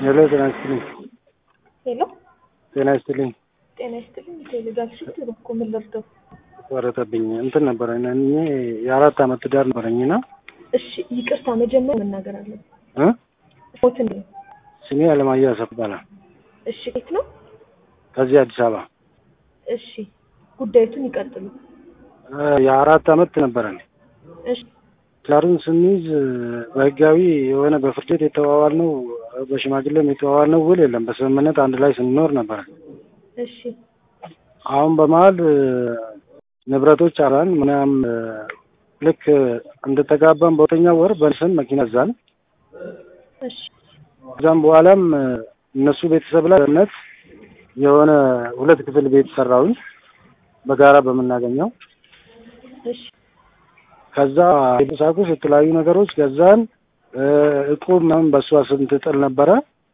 ሄሎ ጤና ይስጥልኝ። ሄሎ ጤና ይስጥልኝ። ጤና ይስጥልኝ። ቴሌጋሽን እኮ ምን ልርዳው? ወረተብኝ እንትን ነበረ እኔ የአራት አመት ትዳር ነበረኝና እሺ ይቅርታ፣ መጀመሪያ መናገር አለብን። እ ሞት እንዴ? ስሜ አለማየሁ አሰፋ ይባላል። እሺ የት ነው? ከዚህ አዲስ አበባ እሺ ጉዳዩቱን ይቀጥሉ። እ የአራት አመት ነበረን። እሺ ትዳሩን ስንይዝ በህጋዊ የሆነ በፍርድ ቤት የተዋዋል ነው በሽማግሌም የተዋዋል ነው ውል የለም። በስምምነት አንድ ላይ ስንኖር ነበረ። እሺ አሁን በመሀል እ ንብረቶች አራን ምናም እ ልክ እንደተጋባን በሁለተኛው ወር በስም መኪና ገዛን። እሺ ከዛም በኋላም እ እነሱ ቤተሰብ ላይ ነት የሆነ ሁለት ክፍል ቤት ሰራሁኝ በጋራ በምናገኘው እሺ ከዛ የቁሳቁስ የተለያዩ ነገሮች ገዛን። እ እቁብ ምናምን በእሷ ስም ትጥል ነበረ።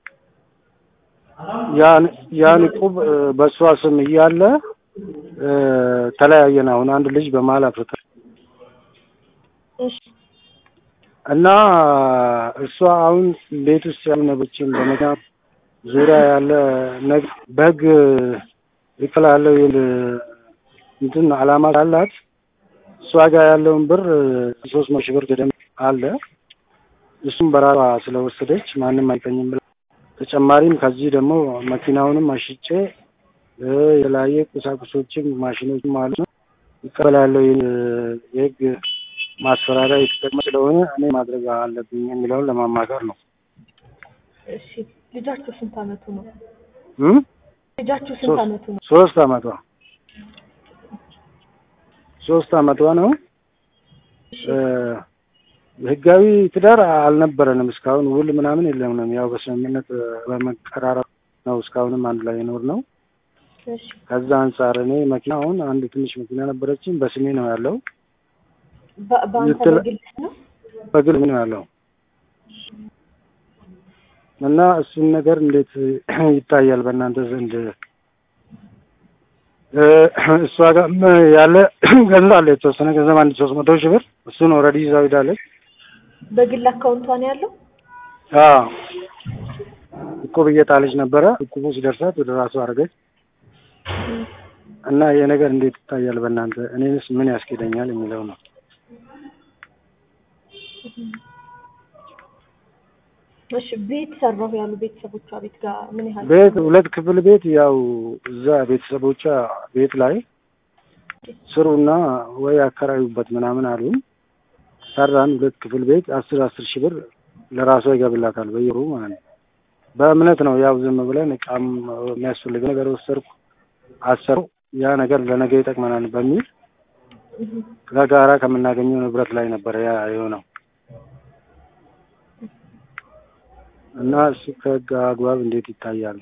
ያን ያን እቁብ እ በእሷ ስም እያለ እ ተለያየን። አሁን አንድ ልጅ በመሀል አፍርተን እሺ እና እሷ አሁን ቤት ውስጥ ያሉ ነገሮችን በመኪና ዙሪያ ያለ ነገር በህግ ይክል ያለው እንትን አላማ ካላት እሷ ጋር ያለውን ብር ሶስት መቶ ሺህ ብር ገደም አለ። እሱም በራሷ ስለወሰደች ማንም አይቀኝም ብላ ተጨማሪም ከዚህ ደግሞ መኪናውንም አሽጬ እ የተለያየ ቁሳቁሶችም ማሽኖችም ማለት ነው ይቀበል ያለው የህግ ማስፈራሪያ የተጠቅመ ስለሆነ እኔ ማድረግ አለብኝ የሚለውን ለማማከር ነው። እሺ ልጃችሁ ስንት አመቱ ነው? እም ልጃችሁ ስንት አመቱ ነው? ሶስት አመቷ ሶስት አመቷ ነው። እ ህጋዊ ትዳር አልነበረንም እስካሁን ውል ምናምን የለንም። ያው በስምምነት በመቀራረብ ነው እስካሁንም አንድ ላይ የኖር ነው። እሺ ከዛ አንጻር እኔ መኪና አሁን አንድ ትንሽ መኪና ነበረችኝ በስሜ ነው ያለው። በ- በአንተ የተለ- በግል ነው? በግል ነው ያለው እና እሱን ነገር እንዴት ይታያል በእናንተ ዘንድ? እ እሷ ጋር ያለ ገንዘብ አለ የተወሰነ ገንዘብ አንድ ሶስት መቶ ሺህ ብር እሱን ኦልሬዲ ይዛው ሄዳለች። በግል አካውንቷ ነው ያለው? አዎ እቁብ እየጣለች ነበረ። እቁቡ ሲደርሳት ወደ ራሱ አድርገች እና ይሄ ነገር እንዴት ይታያል በእናንተ? እኔንስ ምን ያስኬደኛል የሚለው ነው። እሺ ቤት ሰራሁ ያሉ ቤተሰቦቿ ቤት ጋር ምን ያህል ቤት ሁለት ክፍል ቤት ያው እዛ ቤተሰቦቿ ቤት ላይ ስሩና ወይ አከራዩበት ምናምን አሉን። ሰራን ሁለት ክፍል ቤት አስር አስር ሺህ ብር ለራሷ ይገብላታል በየሩ ማለት ነው። በእምነት ነው ያው ዝም ብለን እቃም የሚያስፈልግ ነገር ወሰድኩ አሰሩ ያ ነገር ለነገ ይጠቅመናል በሚል ከጋራ ከምናገኘው ንብረት ላይ ነበረ ያ የሆነው እና እሱ ከህግ አግባብ እንዴት ይታያል?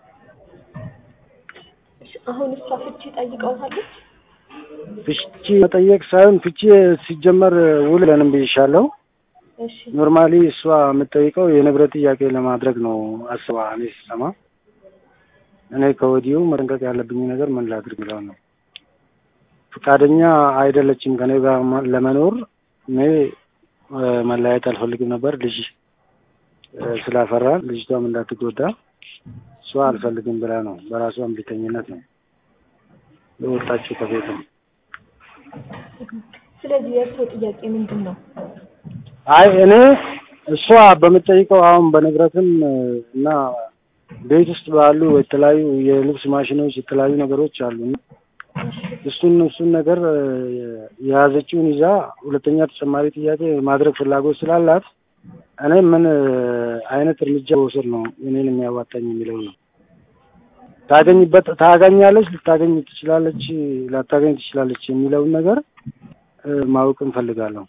እሺ፣ አሁን እሷ ፍቺ ጠይቀውታለች? ፍቺ መጠየቅ ሳይሆን ፍቺ ሲጀመር ውል ለንም ብይሻለሁ። እሺ ኖርማሊ እሷ የምጠይቀው የንብረት ጥያቄ ለማድረግ ነው አስባ እኔ ስሰማ እኔ ከወዲሁ መጠንቀቅ ያለብኝ ነገር ምን ላድርግ ብለው ነው። ፈቃደኛ አይደለችም ከኔ ጋር ማ- ለመኖር እኔ እ መለያየት አልፈልግም ነበር ልጅ እ ስላፈራን ልጅቷም እንዳትጎዳ እሷ አልፈልግም ብላ ነው በራሷ እምቢተኝነት ነው የወጣችው ከቤት ነው። ስለዚህ የእርስዎ ጥያቄ ምንድን ነው? አይ እኔ እሷ በምጠይቀው አሁን በንብረትም እ እና ቤት ውስጥ ባሉ የተለያዩ የልብስ ማሽኖች የተለያዩ ነገሮች አሉ እና እሱን እሱን ነገር እ የያዘችውን ይዛ ሁለተኛ ተጨማሪ ጥያቄ ማድረግ ፍላጎት ስላላት እኔ ምን እ አይነት እርምጃ መውሰድ ነው እኔን የሚያዋጣኝ የሚለው ነው። ታገኝበት ታገኛለች፣ ልታገኝ ትችላለች፣ ላታገኝ ትችላለች የሚለውን ነገር እ ማወቅ እንፈልጋለሁ።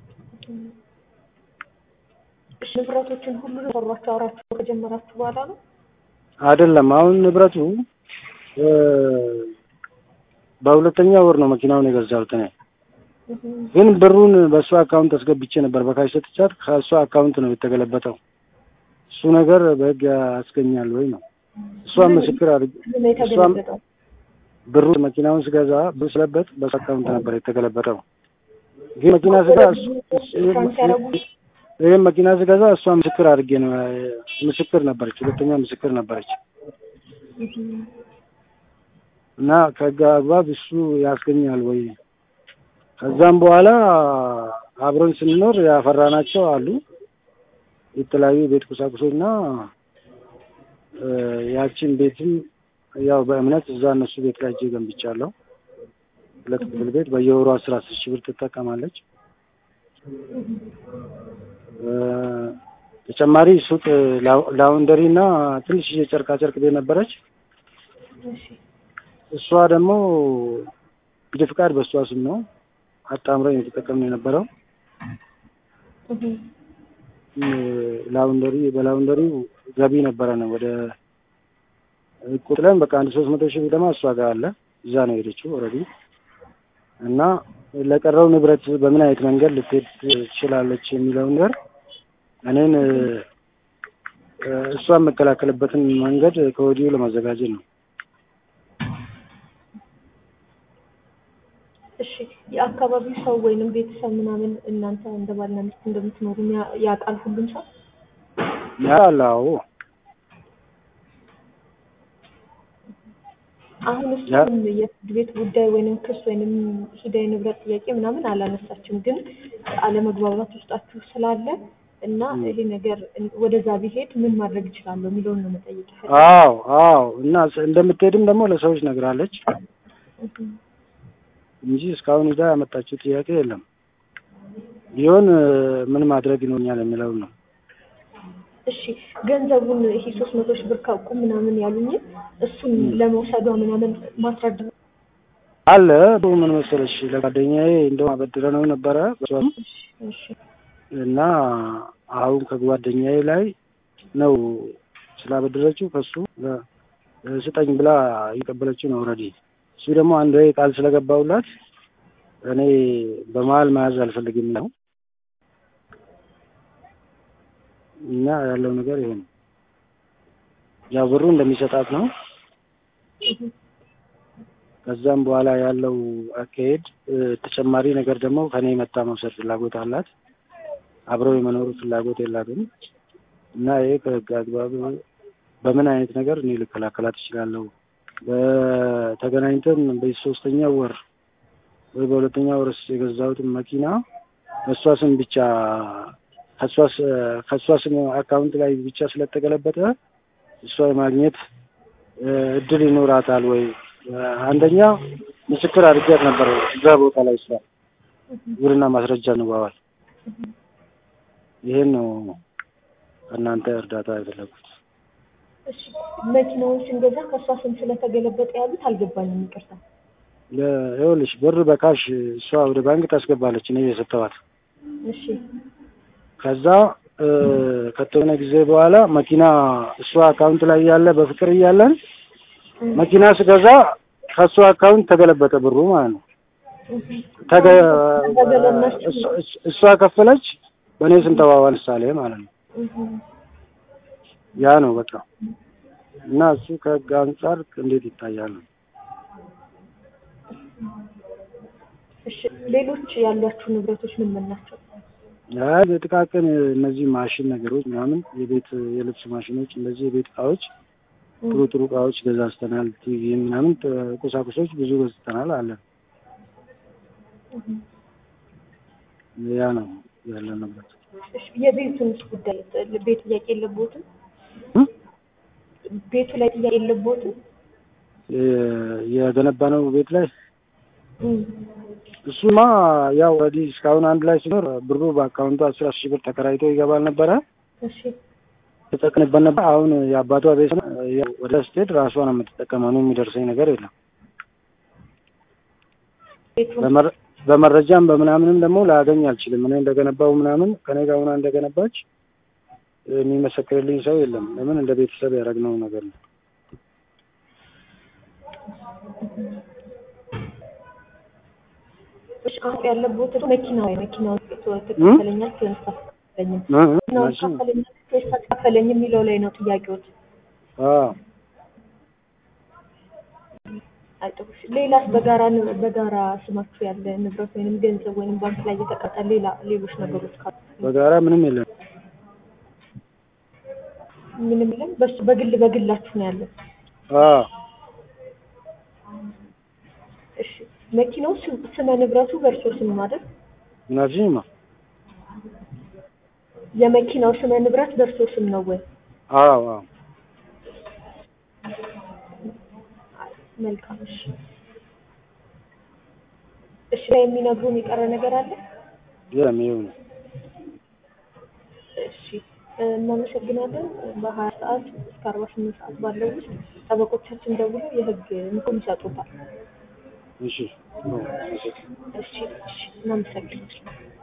እሺ ንብረቶችን ሁሉ ሰሯቸው አውራችሁ ከጀመራችሁ በኋላ ነው? አይደለም አሁን ንብረቱ እ በሁለተኛ ወር ነው መኪናውን የገዛሁት እኔ። ግን ብሩን በእሷ አካውንት አስገብቼ ነበር በካሽ ሰጥቻት ከእሷ አካውንት ነው የተገለበጠው። እሱ ነገር በህግ ያስገኛል ወይ ነው። እሷም ምስክር አድርግ ምን ነው የተገለበጠው? ብሩ መኪናውን ስገዛ ብሩ ስለበት በእሷ አካውንት ነበር የተገለበጠው። ግን መኪና ስጋ እሱ ፍራንክ ያደረጉት ይህም መኪና ስገዛ እሷ ምስክር አድርጌ ነው ምስክር ነበረች፣ ሁለተኛ ምስክር ነበረች እና ከህግ አግባብ እሱ ያስገኛል ወይ? ከዛም በኋላ አብረን ስንኖር ያፈራናቸው አሉ የተለያዩ ቤት ቁሳቁሶች እና ያችን ቤትም ያው በእምነት እዛ እነሱ ቤት ላይ እጄ ገንብቻለሁ። ሁለት ክፍል ቤት በየወሩ አስር አስር ሺህ ብር ትጠቀማለች። ተጨማሪ ሱቅ ላውንደሪ እና ትንሽ የጨርቃ ጨርቅ ቤት ነበረች። እሷ ደግሞ ንግድ ፍቃድ በእሷ ስም ነው አጣምረን የተጠቀምን የነበረው። ላውንደሪ በላውንደሪው ገቢ ነበረ ነው ወደ ቁጥለን በቃ አንድ ሶስት መቶ ሺህ ደማ እሷ ጋር አለ እዛ ነው የሄደችው ኦልሬዲ እና ለቀረው ንብረት በምን አይነት መንገድ ልትሄድ ትችላለች የሚለውን ነገር እኔን እሷን የምከላከልበትን መንገድ ከወዲሁ ለማዘጋጀት ነው። እሺ የአካባቢው ሰው ወይንም ቤተሰብ ምናምን እናንተ እንደ ባልና ሚስት እንደምትኖሩ ያውቃል ሁሉም ሰው ያውቃል? አዎ። አሁን እሱም የፍርድ ቤት ጉዳይ ወይንም ክስ ወይንም ሂዳዊ ንብረት ጥያቄ ምናምን አላነሳችም፣ ግን አለመግባባት ውስጣችሁ ስላለ እና ይሄ ነገር ወደዛ ቢሄድ ምን ማድረግ እችላለሁ የሚለውን ነው መጠየቅ ይፈልጋል። አዎ አዎ። እና እንደምትሄድም ደግሞ ለሰዎች ነግራለች እንጂ እስካሁን ሄዳ ያመጣችው ጥያቄ የለም። ቢሆን ምን ማድረግ ይኖኛል የሚለውን ነው። እሺ ገንዘቡን ይሄ ሶስት መቶ ሺህ ብር ካውቁ ምናምን ያሉኝ እሱን ለመውሰዷ ምናምን ማስረዳ አለ ምን መሰለሽ ለጓደኛዬ እንደውም አበድረ ነው ነበረ እና አሁን ከጓደኛዬ ላይ ነው ስላበደረችው ከሱ ስጠኝ ብላ እየቀበለችው ነው ኦልሬዲ። እሱ ደግሞ አንድ ወይ ቃል ስለገባውላት እኔ በመሀል መያዝ አልፈልግም ነው እና ያለው ነገር ይሄ ነው። ያው ብሩ እንደሚሰጣት ነው። ከዛም በኋላ ያለው አካሄድ ተጨማሪ ነገር ደግሞ ከኔ መታ መውሰድ ፍላጎት አላት። አብረው የመኖሩ ፍላጎት የላትም እና ይሄ ከህግ አግባብ በምን አይነት ነገር እኔ ልከላከላት እችላለሁ? በተገናኝተን በሶስተኛው ወር ወይ በሁለተኛ ወር የገዛሁትን መኪና በእሷ ስም ብቻ ከእሷ ስም አካውንት ላይ ብቻ ስለተገለበጠ እሷ የማግኘት እድል ይኖራታል ወይ? አንደኛ ምስክር አድርጌያት ነበር እዛ ቦታ ላይ ስራ ውልና ማስረጃ እንዋዋል። ይሄን ነው ከእናንተ እርዳታ የፈለጉት። እሺ መኪናውን ስንገዛ ከእሷ ስም ስለተገለበጠ ያሉት አልገባኝም፣ ይቅርታ። ይኸውልሽ ብር በካሽ እሷ ወደ ባንክ ታስገባለች፣ እኔ የሰጠኋት። እሺ ከዛ ከተወሰነ ጊዜ በኋላ መኪና እሷ አካውንት ላይ ያለ በፍቅር እያለን መኪና ስገዛ ከእሷ አካውንት ተገለበጠ ብሩ ማለት ነው። እሷ ከፈለች፣ በእኔ ስም ተዋዋል ምሳሌ ማለት ነው። ያ ነው በቃ እና እሱ ከህግ አንጻር እንዴት ይታያል? እሺ ሌሎች ያሏችሁ ንብረቶች ምን ምን ናቸው? አይ በጥቃቅን እነዚህ ማሽን ነገሮች ምናምን የቤት የልብስ ማሽኖች እንደዚህ የቤት እቃዎች ጥሩ ጥሩ እቃዎች ገዛዝተናል። ቲቪ ምናምን ቁሳቁሶች ብዙ ገዝተናል አለን። ያ ነው ያለ ንብረት። እሺ የቤቱንስ ጉዳይ ቤት ጥያቄ የለቦትም? ቤቱ ላይ ጥያቄ የለቦትም? የገነባነው ቤት ላይ እሱማ ያው ኦልሬዲ እስካሁን አንድ ላይ ሲኖር ብሩ በአካውንቱ አስር አስር ሺህ ብር ተከራይቶ ይገባል ነበረ። እሺ ተጠቅንበት ነበር። አሁን የአባቷ ቤት ወደ ስትሄድ ራሷ ነው የምትጠቀመው። እኔ የሚደርሰኝ ነገር የለም። በመረጃም በምናምንም ደግሞ ላገኝ አልችልም። እኔ እንደገነባው ምናምን ከኔ ጋር ሆና እንደገነባች የሚመሰክርልኝ ሰው የለም። ለምን እንደ ቤተሰብ ያደረግነው ነገር ነው። አሁን ያለቦት መኪና ወይ መኪናው ትከፈለኛል ወይስ አትከፈለኝም? መኪናውን ትከፈለኛል ወይስ አትከፈለኝም የሚለው ላይ ነው ጥያቄዎች። አይጥሩሽ። ሌላስ በጋራ ን- በጋራ ስማችሁ ያለ ንብረት ወይንም ገንዘብ ወይንም ባንክ ላይ የተቀጠ ሌላ ሌሎች ነገሮች ካሉ በጋራ ምንም የለም። ምንም የለም። በሱ በግል በግላችሁ ነው ያለው። አዎ እሺ መኪናው ስም- ስመ ንብረቱ በእርሶ ስም ነው አይደል? ምናልሽኝማ? የመኪናው ስመ ንብረት በእርሶ ስም ነው ወይ? አዎ አዎ መልካም እሺ። እሺ ላይ የሚነግሩን የቀረ ነገር አለ? የለም ይኸው ነው። እሺ እናመሰግናለን። በሀያ ሰዓት እስከ አርባ ስምንት ሰዓት ባለው ውስጥ ጠበቆቻችን ደውለው የህግ ምክር ይሰጡታል። እሺ ጥሩ። እሺ እሺ እናመሰግናለን።